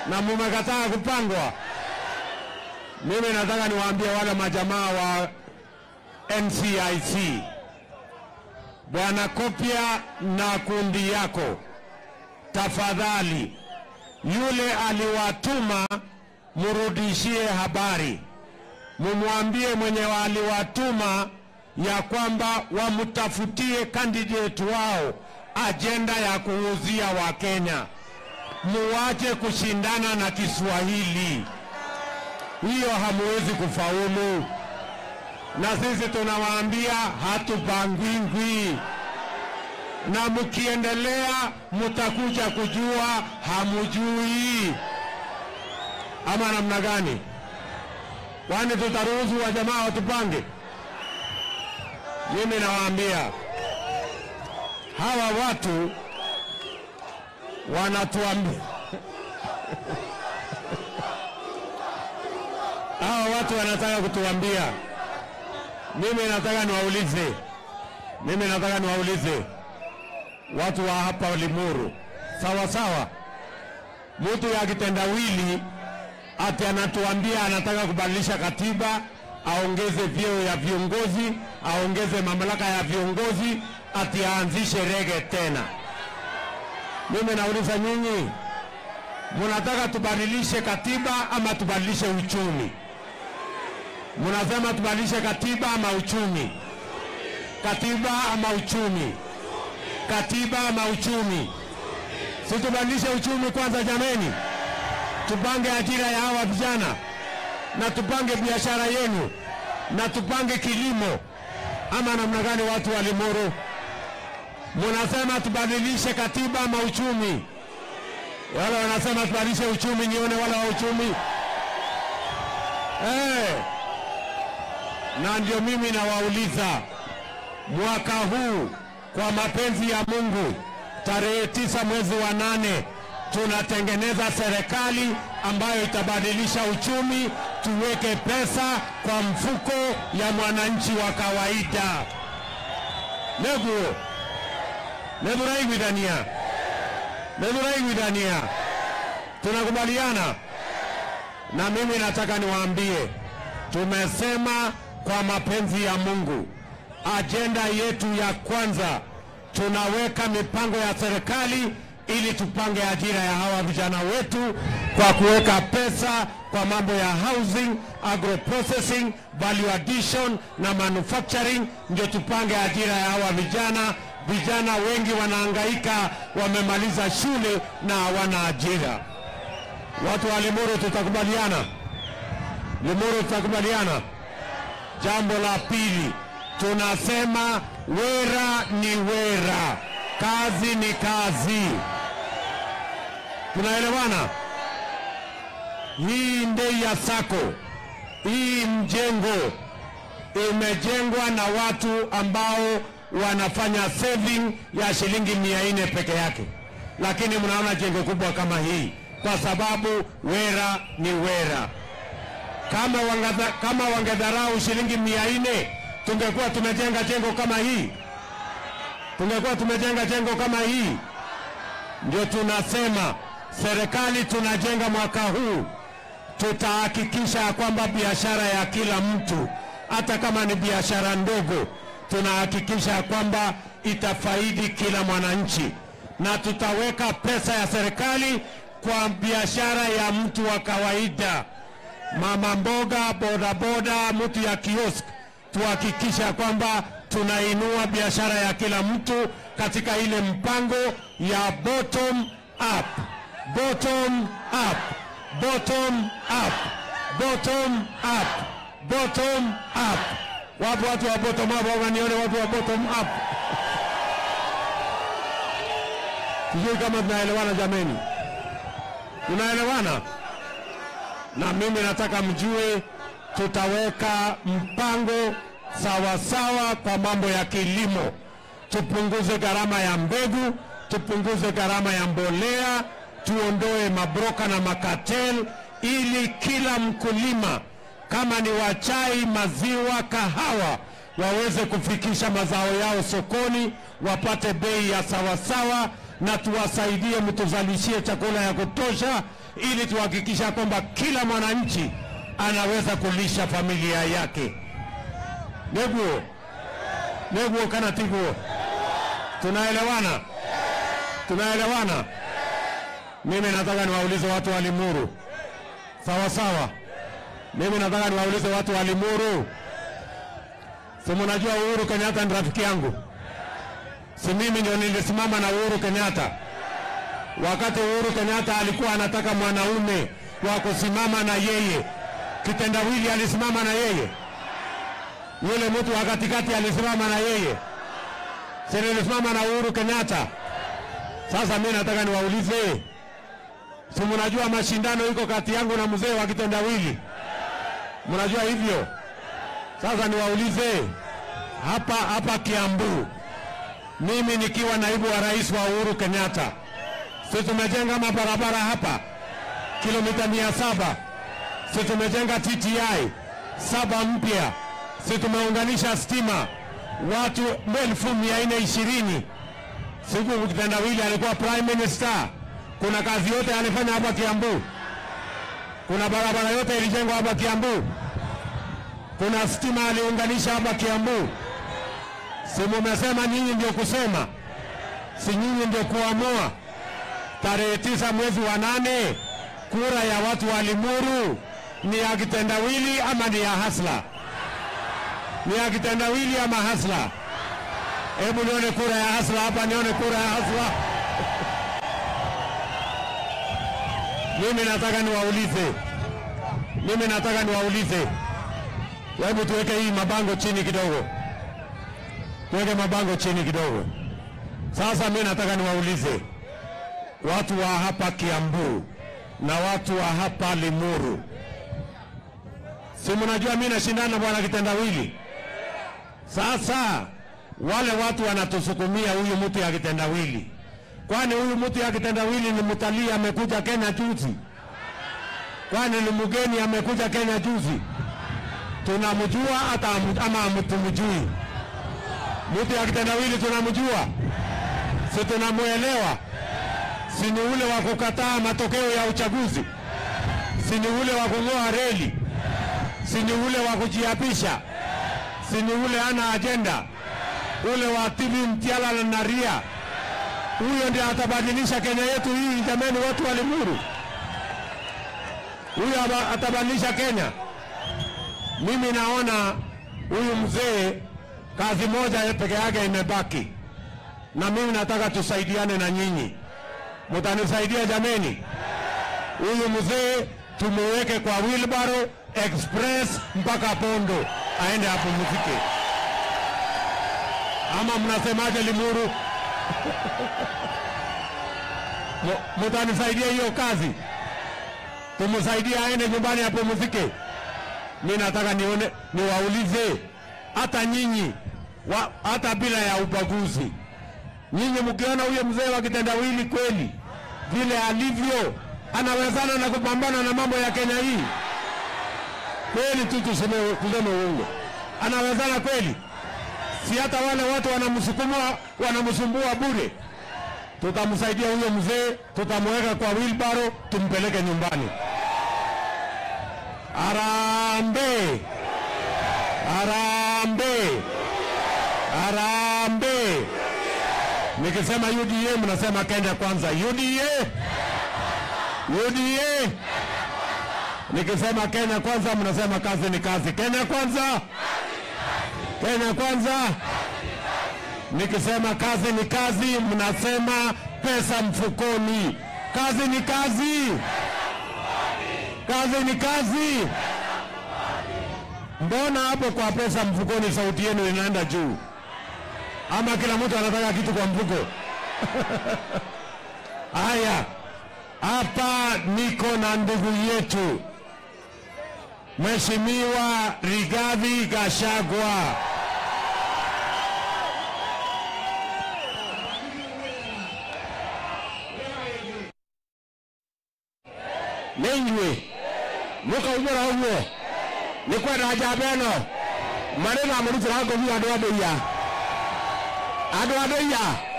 na mumekataa kupangwa. Mimi nataka niwaambie wale majamaa wa NCIC, Bwana Kopia na kundi yako, tafadhali, yule aliwatuma murudishie habari, mumwambie mwenye aliwatuma ya kwamba wamtafutie candidate wao ajenda ya kuuzia Wakenya, muwache kushindana na Kiswahili, hiyo hamuwezi kufaulu. Na sisi tunawaambia hatupangwingwi, na mkiendelea mtakuja kujua hamujui, ama namna gani? Kwani tutaruhusu wajamaa watupange? Mimi nawaambia hawa watu wanatuambia hawa watu wanataka kutuambia. Mimi nataka niwaulize, mimi nataka niwaulize watu wa hapa Limuru, sawa sawa, mtu ya kitendawili ati anatuambia anataka kubadilisha katiba, aongeze vyeo ya viongozi, aongeze mamlaka ya viongozi, ati aanzishe rege tena. Mimi nauliza nyinyi, munataka tubadilishe katiba ama tubadilishe uchumi? Munasema tubadilishe katiba ama uchumi? Katiba ama uchumi? Katiba ama uchumi? Si tubadilishe uchumi kwanza, jameni, tupange ajira ya hawa vijana na tupange biashara yenu na tupange kilimo, ama namna gani? Watu wa Limuru, munasema tubadilishe katiba ama uchumi? Wale wanasema tubadilishe uchumi, nione wale wa uchumi eh. Na ndio mimi nawauliza mwaka huu, kwa mapenzi ya Mungu, tarehe tisa mwezi wa nane tunatengeneza serikali ambayo itabadilisha uchumi, tuweke pesa kwa mfuko ya mwananchi wa kawaida. neguo nedhuraigwithania nedhuraigwithania tunakubaliana na mimi nataka niwaambie tumesema kwa mapenzi ya mungu ajenda yetu ya kwanza tunaweka mipango ya serikali ili tupange ajira ya hawa vijana wetu kwa kuweka pesa kwa mambo ya housing, agro processing, value addition na manufacturing, ndio tupange ajira ya hawa vijana. Vijana wengi wanahangaika, wamemaliza shule na hawana ajira. Watu wa Limuru tutakubaliana, Limuru tutakubaliana. Jambo la pili, tunasema wera ni wera, kazi ni kazi. Tunaelewana? Hii ndei ya sako, hii mjengo imejengwa na watu ambao wanafanya saving ya shilingi mia nne peke yake, lakini mnaona jengo kubwa kama hii kwa sababu wera ni wera. Kama wangadha, kama wangedharau shilingi mia nne tungekuwa tumejenga jengo kama hii, tungekuwa tumejenga jengo kama hii. Ndio tunasema serikali tunajenga mwaka huu, tutahakikisha ya kwamba biashara ya kila mtu, hata kama ni biashara ndogo, tunahakikisha ya kwamba itafaidi kila mwananchi, na tutaweka pesa ya serikali kwa biashara ya mtu wa kawaida, mama mboga, bodaboda, mtu ya kiosk, tuhakikisha kwamba tunainua biashara ya kila mtu katika ile mpango ya bottom up bottom up, bottom up, bottom up, bottom up. Wapo watu wa bottom up, au nione watu wa bottom up? Sijui kama tunaelewana jameni, tunaelewana? Na mimi nataka mjue, tutaweka mpango sawa sawa kwa mambo ya kilimo, tupunguze gharama ya mbegu, tupunguze gharama ya mbolea tuondoe mabroka na makatel ili kila mkulima kama ni wa chai, maziwa, kahawa waweze kufikisha mazao yao sokoni, wapate bei ya sawasawa, na tuwasaidie, mtuzalishie chakula ya kutosha, ili tuhakikisha kwamba kila mwananchi anaweza kulisha familia yake. Neguo neguo kana tiguo, tunaelewana? Tunaelewana? Mimi nataka niwaulize watu wa Limuru, sawa sawa. Mimi nataka niwaulize watu wa Limuru, si mnajua Uhuru Kenyatta ni rafiki yangu? Si mimi ndio nilisimama na Uhuru Kenyatta wakati Uhuru Kenyatta alikuwa anataka mwanaume wa kusimama na yeye. Kitendawili alisimama na yeye, yule mtu wa katikati alisimama na yeye, si nilisimama na Uhuru Kenyatta? Sasa mimi nataka niwaulize, si mnajua mashindano iko kati yangu na mzee wa kitendawili? Mnajua hivyo? Sasa niwaulize hapa hapa Kiambu, mimi nikiwa naibu wa rais wa Uhuru Kenyatta, si tumejenga mabarabara hapa kilomita mia saba si tumejenga TTI saba mpya, si tumeunganisha stima watu elfu mia nne ishirini siku kitendawili alikuwa prime minister. Kuna kazi yote alifanya hapa Kiambu, kuna barabara yote ilijengwa hapa Kiambu, kuna stima aliunganisha hapa Kiambu. Si mumesema nyinyi ndio kusema, si nyinyi ndio kuamua. Tarehe tisa mwezi wa nane, kura ya watu wa Limuru ni ya kitendawili ama ni ya hasla? Ni ya kitendawili ama hasla? Hebu nione kura ya hasla hapa, nione kura ya hasla. Mimi nataka niwaulize, mimi nataka niwaulize, hebu tuweke hii mabango chini kidogo, tuweke mabango chini kidogo. Sasa mimi nataka niwaulize watu wa hapa Kiambu na watu wa hapa Limuru, si mnajua mimi nashindana na bwana kitendawili? Sasa wale watu wanatusukumia huyu mtu ya kitendawili, kwani huyu mtu ya kitendawili ni mtalii amekuja Kenya juzi? Kwani ni mgeni amekuja Kenya juzi? Tunamjua hata amu- ama hamtumjui? Mtu ya kitendawili tunamjua, si tunamwelewa? Si ni ule wa kukataa matokeo ya uchaguzi? Si ni ule wa kung'oa reli? Si ni ule wa kujiapisha? Si ni ule ana ajenda? Ule wa TV Mtiala na Ria, huyo ndiye atabadilisha Kenya yetu hii. Jamani, watu wa Limuru, huyo aba- atabadilisha Kenya. Mimi naona huyu mzee kazi moja peke yake imebaki, na mimi nataka tusaidiane na nyinyi. Mutanisaidia jameni? Huyu mzee tumuweke kwa wheelbarrow express mpaka Bondo aende apumzike, ama mnasemaje Limuru? Mu- Mutanisaidia hiyo kazi, tumsaidie aende nyumbani apumzike. Mi nataka nione, niwaulize hata nyinyi wa, hata bila ya ubaguzi nyinyi mkiona huyo mzee wa kitendawili kweli vile alivyo anawezana na kupambana na mambo ya Kenya hii kweli tu, tuseme tuseme uongo, anawezana kweli? Si hata wale watu wanamsukuma wanamsumbua bure. Tutamsaidia huyo mzee, tutamweka kwa wheelbarrow, tumpeleke nyumbani. Arambe, arambe, arambe. Nikisema UDA mnasema Kenya kwanza. UDA, UDA. Nikisema Kenya kwanza mnasema kazi ni kazi. Kenya kwanza, Kenya kwanza. Nikisema kazi ni kazi mnasema pesa mfukoni. Kazi ni kazi, kazi ni kazi. Mbona hapo kwa pesa mfukoni sauti yenu inaenda juu? ama kila mtu anataka kitu kwa mfuko? Haya, hapa niko na ndugu yetu Mheshimiwa Rigathi Gachagua. Nĩinyuĩ mũkaumĩra ũguo nĩ kwenda njamba ĩno marĩ na mũrutĩra ngũbia andũ a ndũiya andå a ndåiya